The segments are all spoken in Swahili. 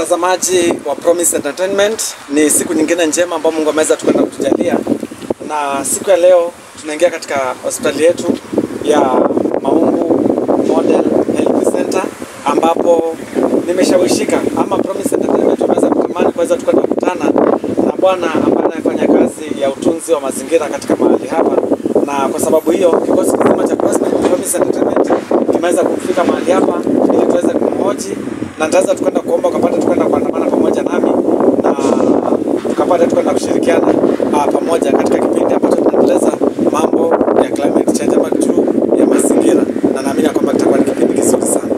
Mtazamaji wa Promise Entertainment, ni siku nyingine njema ambayo Mungu ameweza tukwenda kutujalia, na siku ya leo tunaingia katika hospitali yetu ya Maungu Model Health Center ambapo nimeshawishika ama Promise Entertainment tumeweza kutamani kuweza tukwenda kukutana na bwana ambaye anayefanya kazi ya utunzi wa mazingira katika mahali hapa, na kwa sababu hiyo kikosi kizima cha Promise Entertainment kimeweza kufika mahali hapa ili tuweze kumhoji na nitaweza tukwenda kuomba ukapata tukwenda kuandamana pamoja nami na tukapata tukwenda kushirikiana uh, pamoja katika kipindi ambacho tunaendeleza mambo ya climate change ama juu ya mazingira, na naamini ya kwamba kitakuwa ni kipindi kizuri sana.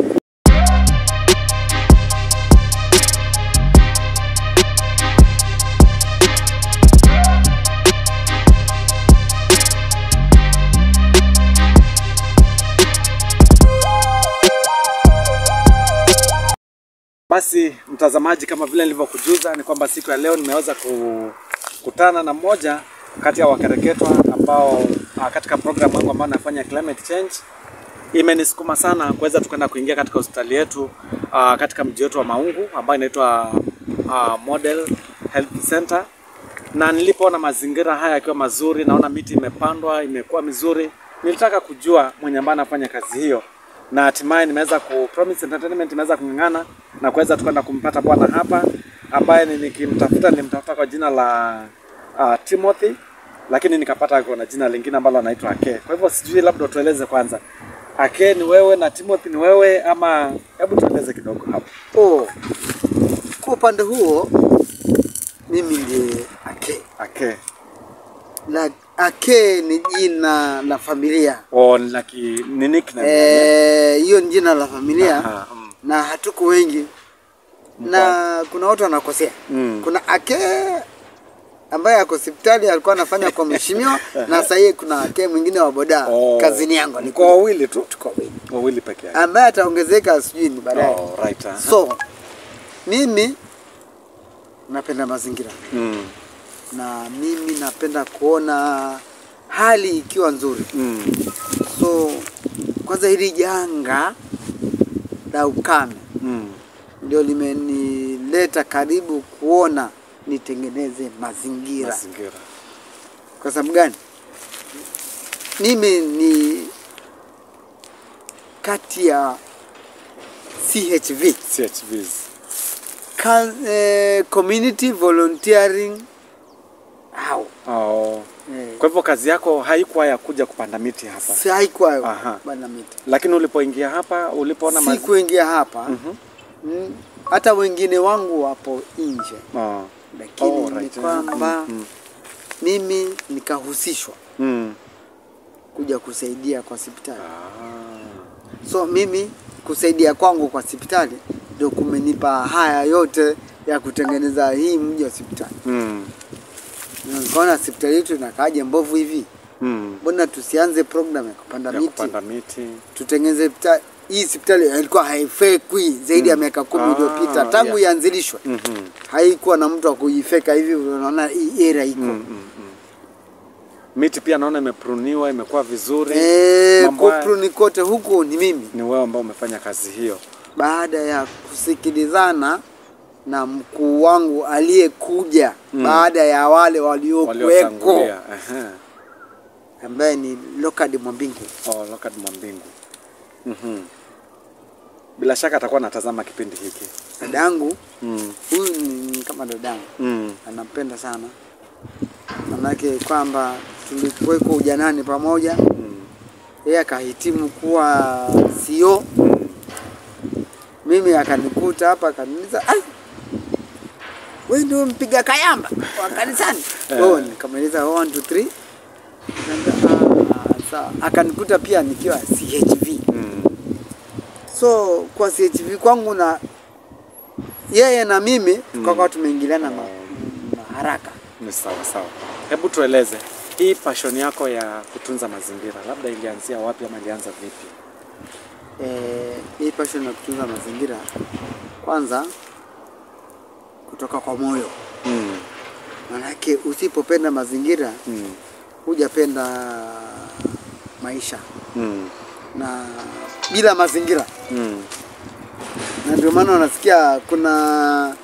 Basi mtazamaji, kama vile nilivyokujuza ni kwamba siku ya leo nimeweza kukutana na mmoja kati ya wakereketwa ambao ah, katika programu yangu ambayo nafanya climate change imenisukuma sana kuweza tukaenda kuingia katika hospitali yetu ah, katika mji wetu wa Maungu ambayo inaitwa ah, Model Health Center, na nilipoona mazingira haya yakiwa mazuri, naona miti imepandwa imekuwa mizuri, nilitaka kujua mwenye ambaye anafanya kazi hiyo na hatimaye nimeweza ku Promise Entertainment imeweza kung'ang'ana na kuweza tukaenda kumpata bwana hapa ambaye ni- nikimtafuta nilimtafuta kwa jina la uh, Timothy lakini nikapata kuna jina lingine ambalo anaitwa Ake. Kwa hivyo sijui, labda tueleze kwanza, Ake ni wewe na Timothy ni wewe ama, hebu tueleze kidogo hapo. Oh, kwa upande huo mimi ndiye Ake. Ake Na Ake ni jina la familia o la ki ni nickname Eh, hiyo ni jina la familia Aha, mm. na hatuko wengi na kuna watu wanakosea. Mm. Kuna Ake ambaye ako hospitali alikuwa anafanya kwa mheshimiwa na sasa hivi kuna Ake mwingine wa boda Oh, kazini yangu Mko alikuwa wawili tu, tuko wengi wawili peke yake. ambaye ataongezeka sijui ni baadaye. Oh, right. aha. So mimi napenda mazingira Mm. na mimi napenda kuona hali ikiwa nzuri. Mm. So kwanza hili janga la ukame Mm. ndio limenileta karibu kuona nitengeneze mazingira. Mazingira. Kwa sababu gani? Mimi ni kati ya CHV CHVs. Ka- eh, community volunteering au Oh. eh, Kwa hivyo kazi yako haikuwa ya kuja kupanda miti hapa, si haikuwa Aha. bana miti. lakini ulipoingia hapa, ulipoona Si mazi... kuingia hapa Mhm. mm, hata wengine wangu wapo nje, Oh. lakini Oh, ni right. kwamba Mm, mimi nikahusishwa mm. kuja kusaidia kwa hospitali. Ah. So mimi kusaidia kwangu kwa hospitali ndio kumenipa haya yote ya kutengeneza hii mji wa hospitali. Mm. Na Nikaona hospitali yetu inakaaje mbovu hivi, Mm. mbona tusianze program ya kupanda Ya miti kupanda miti. tutengeneze hospitali hii. Hospitali ilikuwa haifekwi zaidi ya miaka kumi Ah, iliyopita tangu yeah. ianzilishwe, Mhm. haikuwa na mtu wa kuifeka hivi. Unaona hii era iko Mm, mm, mm. Miti pia naona imepruniwa, imekuwa vizuri. eh, Mambo haya- kupru ni kote huku ni mimi, Ni wewe ambao umefanya kazi hiyo. baada ya kusikilizana na mkuu wangu aliyekuja Mm. baada ya wale waliokuweko Waliotangulia. Ehe. ambaye ni Lokad Mwambingu. Oh, Lokad Mwambingu. Mhm. Bila shaka atakuwa anatazama kipindi hiki. Dadangu Mm. huyu ni ni kama dadangu, Mm. anampenda sana, manake kwamba tulikuweko ujanani pamoja. Mm. Yeye akahitimu kuwa CEO, mimi akanikuta hapa akaniuliza, "Ai, wewe ndio mpiga kayamba wa kanisani?" Eh. Oh, nikamweleza 1 2 3 Ah, sawa. Akanikuta pia nikiwa CHV. Mm. So kwa CHV kwangu na yeye na mimi tukakuwa tumeingiliana na, na haraka. Ni sawa sawa. Hebu tueleze hii passion yako ya kutunza mazingira, labda ilianzia wapi ama ilianza vipi? Eh, hii passion ya kutunza mazingira kwanza kutoka kwa moyo, Mm. manake usipopenda mazingira Mm. hujapenda maisha, Mm. na bila mazingira Mm. na ndio maana unasikia kuna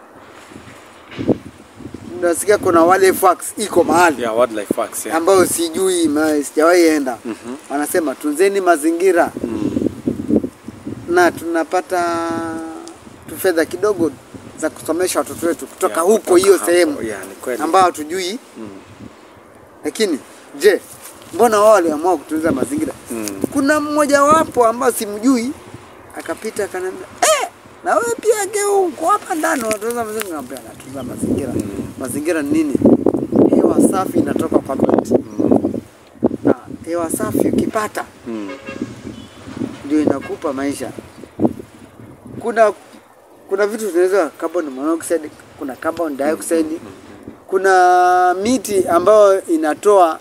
unasikia kuna wale fax iko mahali Yeah, wildlife parks, yeah. ambayo sijui ma- sijawahi enda Mhm. wanasema tunzeni mazingira Mm. na tunapata tu fedha kidogo za kusomesha watoto wetu kutoka Yeah, huko kutoka hiyo hapo. sehemu Yeah, ni kweli. ambayo hatujui Mm. lakini je mbona wao waliamua kutunza mazingira Mm. kuna mmoja wapo ambao simjui akapita akaniambia eh, na wewe pia geu uko hapa ndani unatunza mazingira Nikamwambia, natunza mazingira Mm. mazingira ni nini hewa safi inatoka kwa miti Mm. na hewa safi ukipata Mm. ndio inakupa maisha. Kuna kuna vitu tunaweza carbon monoxide, kuna carbon dioxide, kuna miti ambayo inatoa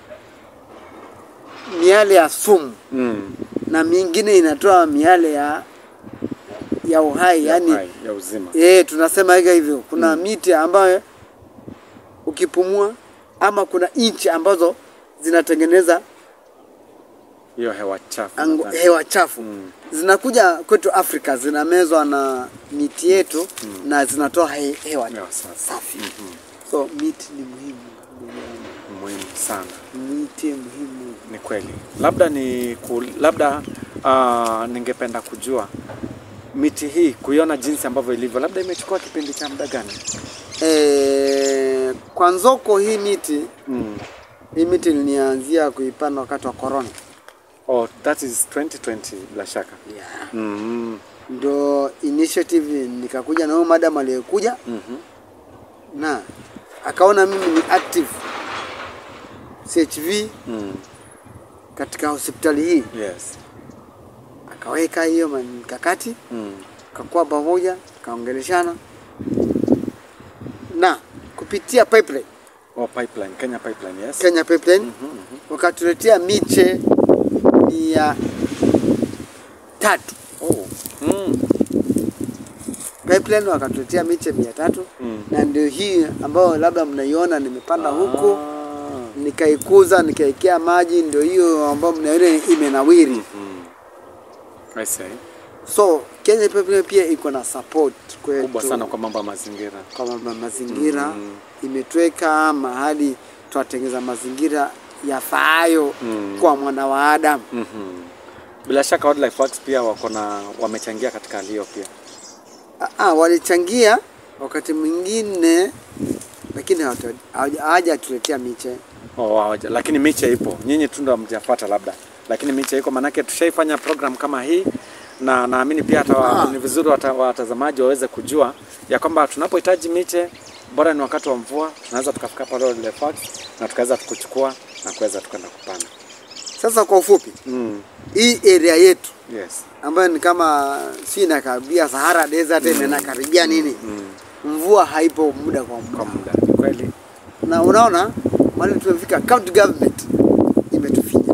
miale ya sumu Mm. na mingine inatoa miale ya ya uhai Ya yani uhai, ya uzima. eh, tunasema hivyo hivyo. Kuna miti ambayo ukipumua ama kuna inchi ambazo zinatengeneza Hiyo hewa chafu. angu, nadhani. hewa chafu Mm. zinakuja kwetu Afrika zinamezwa na miti yetu na zinatoa he, hewa Hewa safi. safi. Mhm. So miti ni muhimu duniani. Muhimu sana. miti muhimu. Ni kweli. Labda ni ku, labda uh, ningependa kujua miti hii kuiona jinsi ambavyo ilivyo, labda imechukua kipindi cha muda gani? E, kwa Nzoko hii miti Mm. hii miti nilianzia kuipanda wakati wa corona. Oh, that is 2020 bila shaka. Yeah. Mm. Ndo initiative nikakuja na huyo madam aliyekuja Mhm. na akaona mimi ni active CHV Mm. katika hospitali hii Yes. akaweka hiyo mikakati Mm. kakuwa pamoja kaongeleshana na kupitia pipeline Oh, pipeline, Kenya pipeline, yes. Kenya pipeline Mhm, mhm. wakatuletea miche ya tatu Oh. Mm. pipeline wakatuletea miche mia tatu Mm. na ndio hii ambayo labda mnaiona nimepanda huku Ah. nikaikuza nikaekea maji ndio hiyo ambayo mnaiona imenawiri Mhm. I see. so Kenya pipeline pia iko na support kwetu Kubwa sana kwa mambo ya mazingira. kwa ma- mazingira Mm. imetweka mahali twatengeza mazingira yafaayo Mm. kwa mwana wa Adamu. Mhm. Bila shaka Wildlife Works pia wako na wamechangia katika hali hiyo pia. Ah, ah, walichangia wakati mwingine, lakini hawata- hawaja- hawajatuletea miche. Oh, hawaja- lakini miche ipo, nyinyi tu ndo hamjafuata labda, lakini miche iko, manake tushaifanya program kama hii na naamini pia hata wa- Ah. ni vizuri wata- watazamaji waweze kujua ya kwamba tunapohitaji miche, bora ni wakati wa mvua, tunaweza tukafika pale Wildlife Works na tukaweza kuchukua na kuweza tukaenda kupanda. Sasa kwa ufupi, Mm. hii area yetu Yes. ambayo ni kama si inakaribia Sahara Desert mm. inakaribia nini, Mm. mvua haipo muda kwa Kwa muda, muda ni kweli. na unaona mahali tumefika, county government imetufinya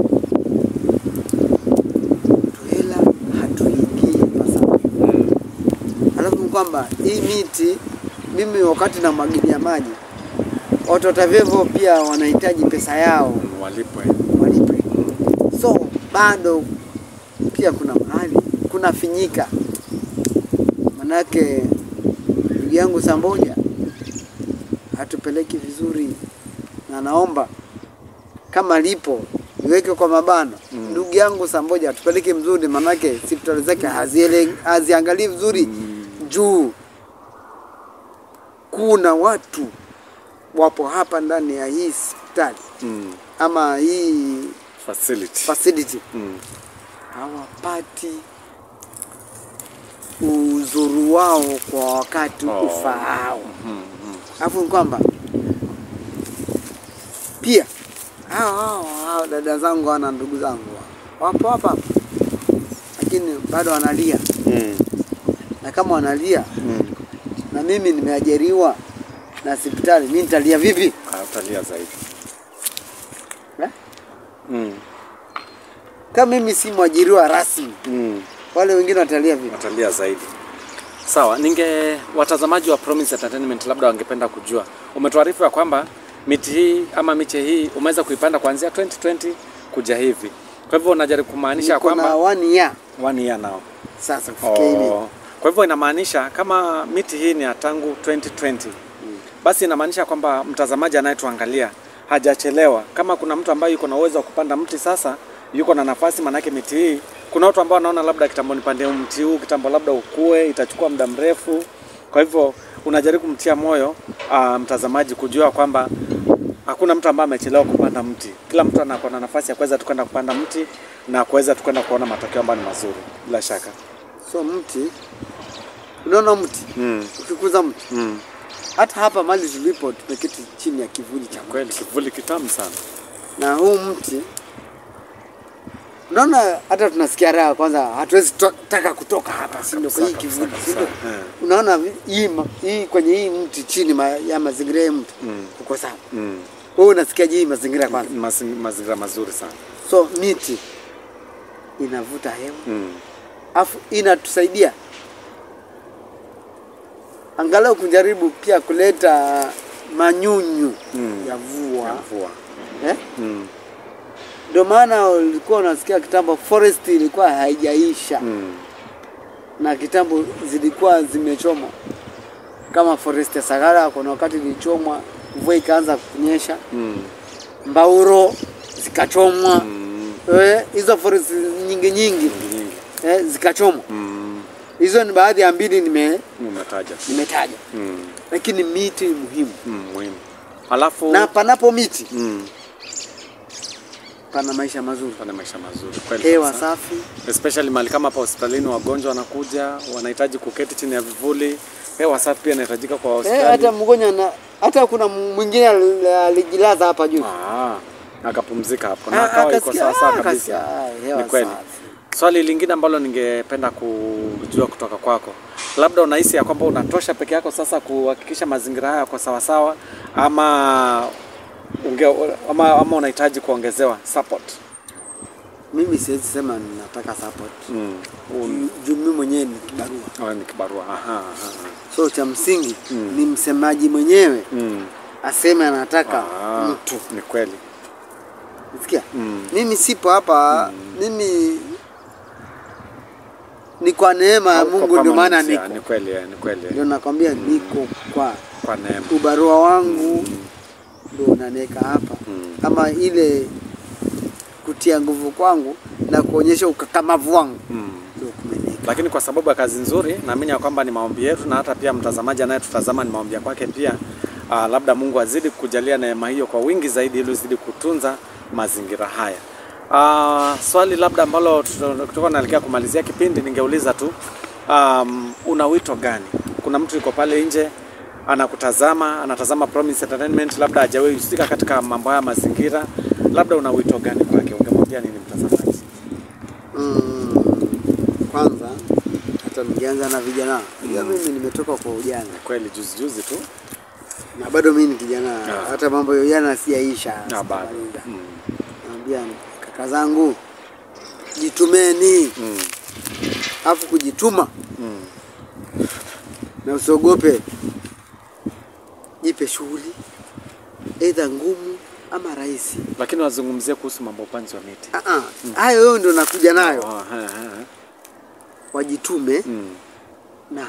tuhela, hatuingii ipasavyo. Mm. Alafu ni kwamba hii miti mimi wakati namwagilia maji watoto vevo pia wanahitaji pesa yao Mm, Walipwe. walipe, so bado pia kuna mahali kuna finyika, manake ndugu yangu Samboja hatupeleki vizuri, na naomba kama lipo niweke kwa mabano Mm. ndugu yangu Samboja hatupeleki mzuri, manake hospitali zake haziele- haziangalii vizuri Mm. juu kuna watu wapo hapa ndani ya hii hospitali Mm. ama hii Facility. facility Mm. hawapati uzuru wao kwa wakati Oh. ufaao. Mm. Mm. Alafu ni kwamba pia hao hao hao dada zangu wana ndugu zangu wapo hapa hapa, lakini bado wanalia, Mm. na kama wanalia Mm. na mimi nimeajiriwa na hospitali, mimi nitalia vipi Utalia zaidi. eh? Mm. Kama mimi si mwajiriwa rasmi, Mm. wale wengine watalia vipi? watalia zaidi. Sawa, ninge watazamaji wa Promise Entertainment labda wangependa kujua, umetuarifu ya kwamba miti hii ama miche hii umeweza kuipanda kuanzia 2020 kuja hivi, kwa hivyo unajaribu kumaanisha Niko na kwamba one year one year now. sasa kufikia hivi. Oh, Kwa hivyo inamaanisha kama miti hii ni ya tangu 2020 basi inamaanisha kwamba mtazamaji anayetuangalia hajachelewa. Kama kuna mtu ambaye yuko na uwezo wa kupanda mti sasa, yuko na nafasi, manake miti hii, kuna watu ambao wanaona labda kitambo nipande mti huu, kitambo labda ukue, itachukua muda mrefu. Kwa hivyo unajaribu kumtia moyo uh, mtazamaji kujua kwamba hakuna mtu ambaye amechelewa kupanda mti. Kila mtu anakuwa na nafasi ya kuweza tukwenda kupanda mti na kuweza tukwenda kuona matokeo ambayo ni mazuri bila shaka. So mti, unaona mti Mm. ukikuza mti, Mm. hata hapa mali tulipo tumeketi chini ya kivuli cha mti. Kweli kivuli kitamu sana. na huu mti unaona, hata tunasikia raha kwanza, hatuwezi to- taka kutoka hapa, si ndio? Kwa hii Kabisa, kivuli, kabisa, si ndio? kabisa. Eh. Unaona hii, ma- hii kwenye hii mti chini ma, ya mazingira ya mti Mm. uko sawa. Mm. Wewe unasikia hii mazingira kwanza, Mazi- Mazingira mazuri sana. so miti inavuta hewa Mm. afu inatusaidia angalau kujaribu pia kuleta manyunyu Mm. ya mvua Ya mvua. eh? Mm. Ndio maana ulikuwa unasikia kitambo forest ilikuwa haijaisha Mm. na kitambo zilikuwa zimechomwa kama forest ya Sagara. Kuna wakati ilichomwa, mvua ikaanza kunyesha, Mm. Mbauro zikachomwa Mm. eh, hizo forest nyingi nyingi Nyingi nyingi. eh, zikachomwa. Mm. Hizo ni baadhi ya mbili nime Umetaja. nimetaja, Mm. lakini miti ni muhimu, Mm. Muhimu. Alafu na panapo miti mm. pana maisha mazuri, pana maisha mazuri kweli hewa kabisa. safi. especially mahali kama hapa hospitalini, wagonjwa wanakuja wanahitaji kuketi chini ya vivuli. Hewa safi pia inahitajika kwa Eh, hospitali. hata mgonjwa na hata kuna mwingine al- alijilaza hapa juu Ah, akapumzika hapo Ah, na akawa iko akasikia, sawa sawa ah, kabisa. akasikia, ah, hewa Ni kweli. safi. Swali lingine ambalo ningependa kujua kutoka kwako, labda unahisi ya kwamba unatosha peke yako sasa kuhakikisha mazingira haya yako sawa sawa, ama unge, ama, ama unahitaji kuongezewa support? Mimi siwezi sema ninataka support Mm. Juu- juu mimi mwenyewe ni kibarua, Oh, ni kibarua. Aha, aha. so cha msingi Mm. ni msemaji mwenyewe Mm. aseme anataka Ah, mtu. ni kweli. Sikia, Mm. mimi sipo hapa, mimi ni kwa neema ya Hauko Mungu, ndio maana permanent, ya, niko Ni kweli, eh, ni kweli. ndio nakwambia, niko kwa Kwa neema. ubarua wangu ndio unaniweka hapa, Mm. ama ile kutia nguvu kwangu na kuonyesha ukakamavu wangu Mm. ndio kumeniweka. Lakini kwa sababu ya kazi nzuri, naamini ya kwamba ni maombi yetu na hata pia mtazamaji anayetutazama ni maombi ya kwake pia. Uh, labda Mungu azidi kujalia neema hiyo kwa wingi zaidi ili uzidi kutunza mazingira haya. Uh, swali labda ambalo tutakuwa naelekea kumalizia kipindi, ningeuliza tu um, una wito gani? Kuna mtu yuko pale nje anakutazama, anatazama Promise Entertainment, labda hajawahi husika katika mambo haya mazingira, labda una wito gani kwake? Ungemwambia nini mtazamaji? Mm, kwanza hata ningeanza na vijana. Unajua mimi nimetoka kwa ujana Kweli juzi juzi tu na bado mimi ni kijana, Ah. hata mambo ya ujana siyaisha. na bado sijamaliza. mm. Naambia kaka zangu, jitumeni, Mm. afu kujituma Mm. na usiogope, jipe shughuli aidha ngumu ama rahisi. Lakini wazungumzie kuhusu mambo upanzi wa miti. Ah, ah, hayo yo ndio nakuja nayo, Ah, ha, ha. wajitume Mm. na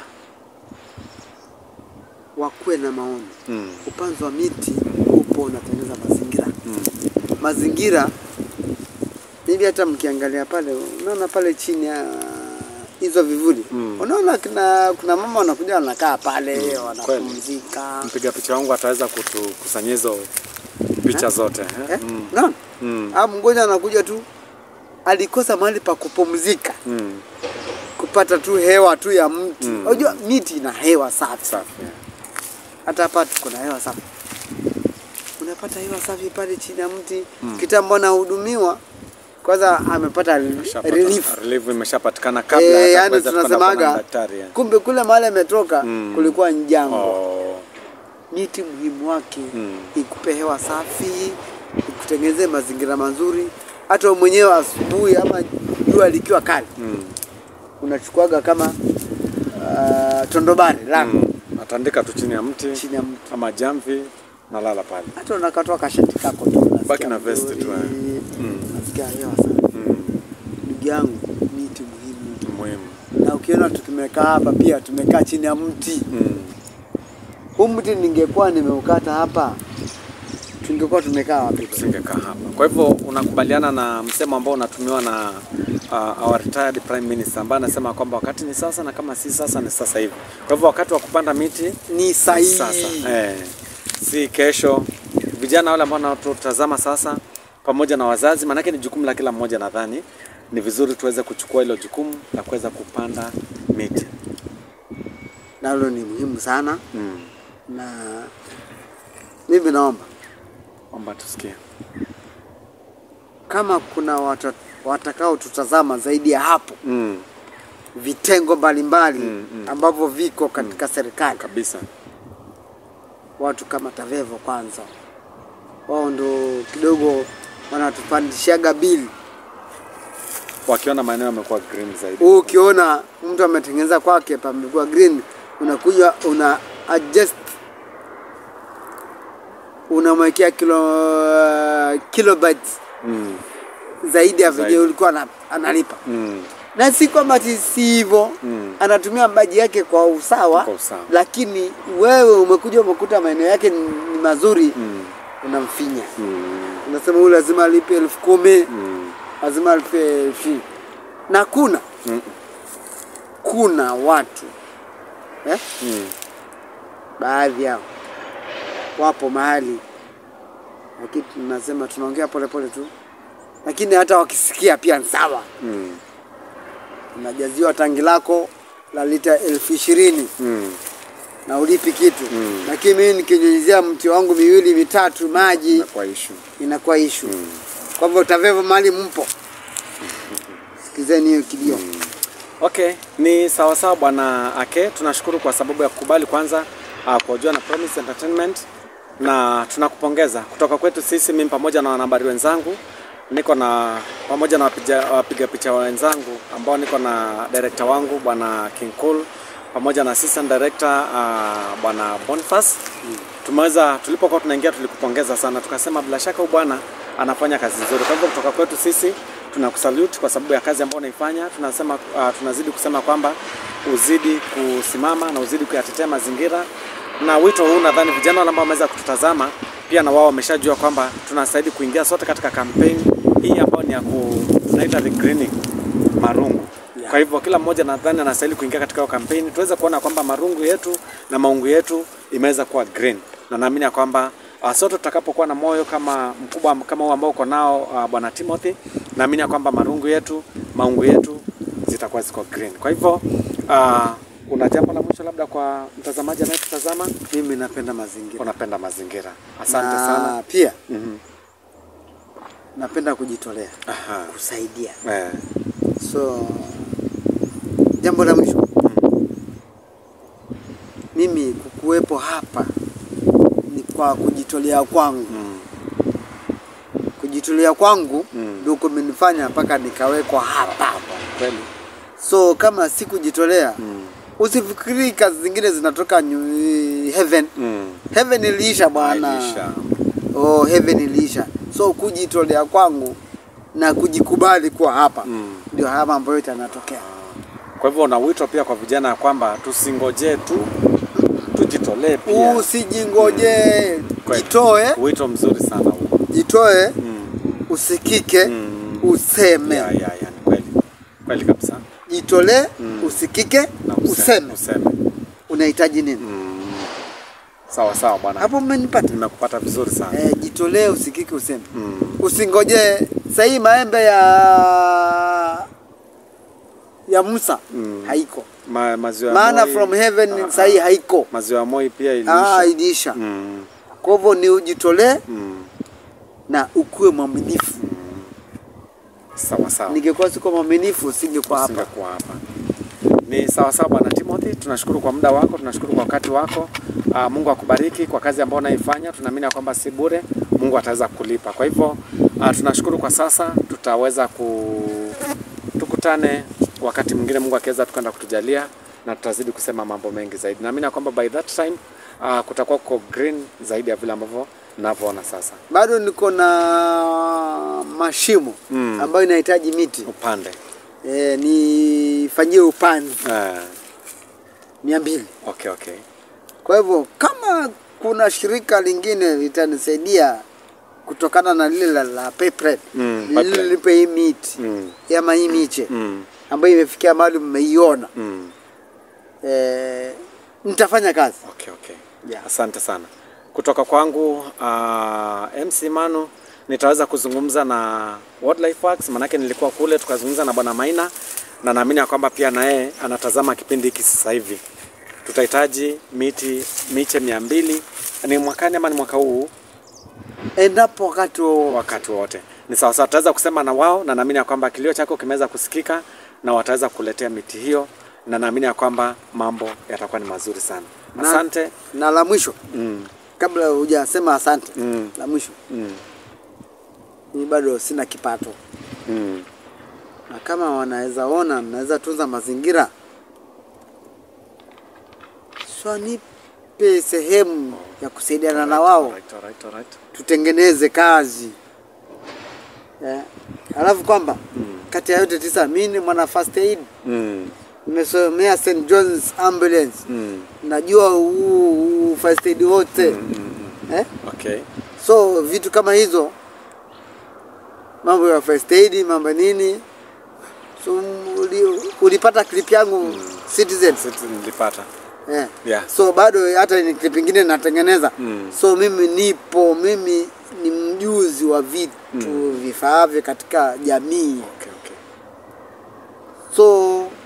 wakuwe na maono. Mm. Upanzi wa miti upo unatengeneza mazingira Mm. mazingira hivi, hata mkiangalia pale, unaona pale chini ya hizo vivuli Mm. unaona kuna, kuna mama wanakuja wanakaa pale kweli. wanapumzika Mpiga picha wangu ataweza kutukusanyia hizo picha zote eh? eh? Mm. Unaona? Mm. Ah, mgonjwa anakuja tu alikosa mahali pa kupumzika Mm. kupata tu hewa tu ya mti. Mm. Unajua miti ina hewa safi, Safi. eh. hata hapa tuko na hewa safi, unapata hewa safi pale chini ya mti kitambo anahudumiwa kwanza amepata Ushapata- relief Relief imeshapatikana kabla Eh, hata yani kuweza kwenda kuona tunasemaga daktari. eh. kumbe kule mahali ametoka Mm. kulikuwa ni jangwa. Oh. Miti muhimu wake Mm. ikupe hewa safi, ikutengenezee mazingira mazuri. Hata wewe mwenyewe asubuhi ama jua likiwa kali Mm. unachukuaga kama uh, tondobari lango Mm. Atandika tu chini ya mti chini ya mti, ama jamvi na lala pale. hata unakatoa kashati kako tu unasikia Baki na vest tu, vizuri, eh. Mm. unasikia hewa safi. Mm. Ndugu yangu, miti muhimu, Muhimu. na ukiona tukimekaa hapa pia tumekaa chini ya mti Mm. huu mti ningekuwa nimeukata hapa tungekuwa tumekaa wapi Tusingekaa hapa. Kwa hivyo unakubaliana na msemo ambao unatumiwa na uh, our retired prime minister ambaye anasema kwamba wakati ni sasa na kama si sasa ni sasa hivi. Kwa hivyo wakati wa kupanda miti ni sahihi sasa eh, si kesho. Vijana wale ambao wanatutazama sasa pamoja na wazazi, maanake ni jukumu la kila mmoja. Nadhani ni vizuri tuweze kuchukua hilo jukumu la kuweza kupanda miti nalo ni muhimu sana mm. na mimi naomba Omba tusikie. kama kuna wata, watakao tutazama zaidi ya hapo mm. vitengo mbalimbali Mm, mm. ambavyo viko katika serikali kabisa watu kama Tavevo kwanza, wao ndo kidogo wanatupandishaga bili. wakiona maeneo yamekuwa green zaidi. Huu ukiona mtu ametengeneza kwake pamekuwa green, unakuja una adjust, unamwekea kilo kilobytes mm. zaidi ya Zaidi. venye ulikuwa ana- analipa, Mm. na si kwamba ati si hivyo Mm. anatumia maji yake kwa usawa, Kwa usawa. lakini wewe umekuja umekuta maeneo yake ni, ni mazuri Mm. unamfinya Mm. unasema huyu lazima alipe elfu kumi Mm. lazima alipe elfu ishirini. na kuna Mm. kuna watu eh? Mm. baadhi yao wapo mahali lakini tunasema tunaongea polepole tu lakini hata wakisikia pia ni sawa Mm. unajaziwa tangi lako la lita elfu ishirini Mm. na ulipi kitu Mm. lakini mimi nikinyunyizia mti wangu miwili mitatu maji Inakuwa issue. inakuwa ishu Mm. kwa hivyo Tavevo mahali mpo sikizeni hiyo kilio Okay, ni sawa sawa bwana Ake, tunashukuru kwa sababu ya kukubali kwanza uh, kuojua na Promise Entertainment na tunakupongeza kutoka kwetu sisi, mimi pamoja na wanahabari wenzangu, niko na pamoja na wapiga, wapiga picha wenzangu ambao niko na director wangu bwana King Cool pamoja na assistant director uh, bwana Boniface tumeweza tulipokuwa tunaingia tulikupongeza sana, tukasema bila shaka huyu bwana anafanya kazi nzuri. Kwa hivyo kutoka kwetu sisi tunakusalute kwa sababu ya kazi ambayo unaifanya. Tunasema uh, tunazidi kusema kwamba uzidi kusimama na uzidi kuyatetea mazingira, na wito huu nadhani vijana wale ambao wameweza kututazama pia na wao wameshajua kwamba tunastahili kuingia sote katika kampeni hii ambayo ni ya ku, tunaita regreening marungu Yeah. kwa hivyo kila mmoja nadhani anastahili kuingia katika hiyo kampeni tuweze kuona kwamba marungu yetu na maungu yetu imeweza kuwa green, na naamini ya kwamba uh, sote tutakapokuwa na moyo kama mkubwa kama huu ambao uko nao uh, bwana Timothy, naamini ya kwamba marungu yetu maungu yetu zitakuwa ziko green. Kwa hivyo uh, una jambo la mwisho labda kwa mtazamaji anayetutazama? mimi napenda mazingira Unapenda mazingira, asante na sana. pia Mhm. napenda kujitolea Aha. kusaidia Eh. so jambo la mwisho mimi kukuwepo hapa ni kwa kujitolea kwangu Mm. kujitolea kwangu Mm. ndio kumenifanya mpaka nikawekwa hapa Kweli. so kama sikujitolea Mm. usifikiri kazi zingine zinatoka nyu- heaven Mm. heaven iliisha bwana Elisha. oh, heaven iliisha so kujitolea kwangu na kujikubali kuwa hapa Mm. ndio haya mambo yote yanatokea Kwa hivyo una wito pia kwa vijana ya kwamba tusingojee tu, tujitolee pia. usijingoje Kweli. jitoe Wito mzuri sana huo. jitoe Mm. usikike Mm. useme Ya, ya, ya, ni kweli kweli kabisa. jitolee Mm. usikike Na useme useme. unahitaji nini Mm. Sawa sawa bwana, hapo mmenipata nimekupata vizuri sana. eh, jitolee usikike useme Mm. usingoje sahii maembe ya ya Musa Mm. haiko Ma, maziwa ya maana Moi- from heaven Ah, sahii ah. haiko Maziwa ya Moi pia ah, iliisha. iliisha Mm. kwa hivyo ni ujitolee Mm. na ukuwe mwaminifu Sawa sawa. ningekuwa siko mwaminifu singekuwa hapa Usingekuwa hapa. Ni sawa sawa bwana Timothy, tunashukuru kwa muda wako, tunashukuru kwa wakati wako. Uh, Mungu akubariki kwa kazi ambayo unaifanya. Tunaamini ya kwamba si bure, Mungu ataweza kulipa. Kwa hivyo uh, tunashukuru kwa sasa, tutaweza ku tukutane wakati mwingine, Mungu akiweza tukaenda kutujalia na tutazidi kusema mambo mengi zaidi. Naamini ya kwamba by that time uh, kutakuwa kuko green zaidi ya vile ambavyo navyoona sasa. bado niko na mashimo Mm. ambayo inahitaji miti Upande e, nifanyie upanzi Eh, mia mbili. okay, okay. Kwa hivyo kama kuna shirika lingine litanisaidia kutokana na lile la, la Paypal Mm, lile Paypal. lipe hii miti Mm. ama hii miche Mm. ambayo imefikia mahali mmeiona Mm. eh, nitafanya kazi Okay, okay. Yeah. Asante sana. Kutoka kwangu uh, MC Manu nitaweza kuzungumza na Wildlife Works, manake nilikuwa kule tukazungumza na Bwana Maina na naamini ya kwamba pia na yeye anatazama kipindi hiki sasa hivi. Tutahitaji miti miche mia mbili ni mwakani ama ni mwaka huu endapo wakati wowote wakati wote ni sawa sawa, tutaweza kusema na wao, na naamini ya kwamba kilio chako kimeweza kusikika na wataweza kuletea miti hiyo, na naamini ya kwamba mambo yatakuwa ni mazuri sana. Na- Asante. na la mwisho Mm, kabla hujasema asante Mm. la mwisho mm, mimi bado sina kipato mm. na kama wanaweza ona naweza tunza mazingira so nipe sehemu ya kusaidiana na wao Alright, alright, alright. tutengeneze kazi yeah. Alafu kwamba kati ya yote tisa mimi ni mwana first aid Mm, nimesomea St John's Ambulance mm, najua huu huu first aid wote eh? okay. So vitu kama hizo, mambo ya first aid, mambo nini, so uli, ulipata clip yangu Citizen Sisi nilipata. eh. Yeah. So bado hata ni clip ingine natengeneza Mm. so mimi nipo, mimi ni mjuzi wa vitu vifaavyo katika jamii Okay, okay. so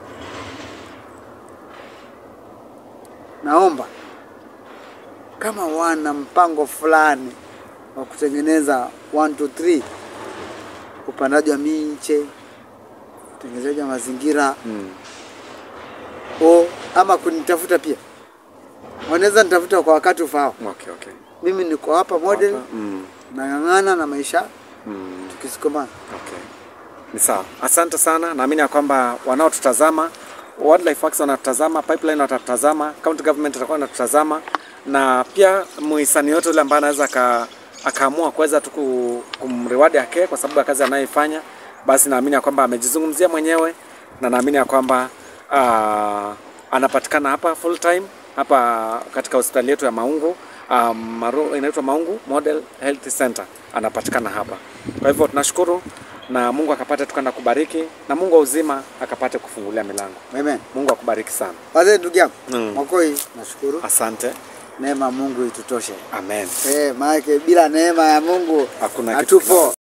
naomba kama wana mpango fulani wa kutengeneza 1 2 3 upandaji wa miche, utengenezaji wa mazingira Mm. o ama kunitafuta pia, wanaweza nitafuta kwa wakati ufao. Okay, okay. Mimi niko hapa model, Mm, nang'ang'ana na maisha mm. tukisikomana. Okay. Ni sawa. Asante sana. Naamini ya kwamba wanaotutazama Wildlife Works wanatutazama, Pipeline watatutazama, County Government itakuwa inatutazama na pia muhisani yote yule ambaye anaweza aka, akaamua kuweza tu ku- kumreward yake kwa sababu ya kazi anayoifanya, basi naamini ya kwamba amejizungumzia mwenyewe na naamini ya kwamba uh, anapatikana hapa full time hapa katika hospitali yetu ya Maungu um, maru, inaitwa Maungu Model Health Center, anapatikana hapa. Kwa hivyo tunashukuru na Mungu akapate tukanda kubariki na Mungu wa uzima akapate kufungulia milango. Amen. Mungu akubariki sana. Wazee, ndugu yangu Mm. Mwakoi, nashukuru Asante. neema ya Mungu itutoshe. Amen. Eh, maana bila neema ya Mungu Hakuna kitu hatupo.